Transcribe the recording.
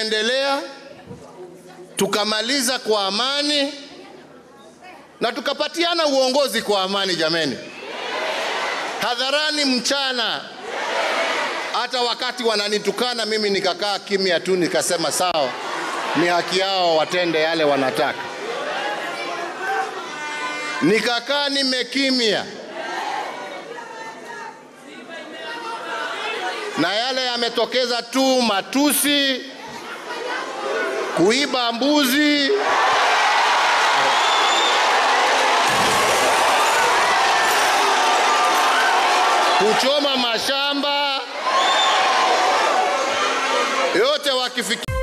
tukaendelea tukamaliza kwa amani na tukapatiana uongozi kwa amani jameni, hadharani mchana. Hata wakati wananitukana mimi nikakaa kimya tu, nikasema sawa, ni haki yao watende yale wanataka. Nikakaa nimekimya, na yale yametokeza tu matusi, kuiba mbuzi kuchoma mashamba yote wakifikia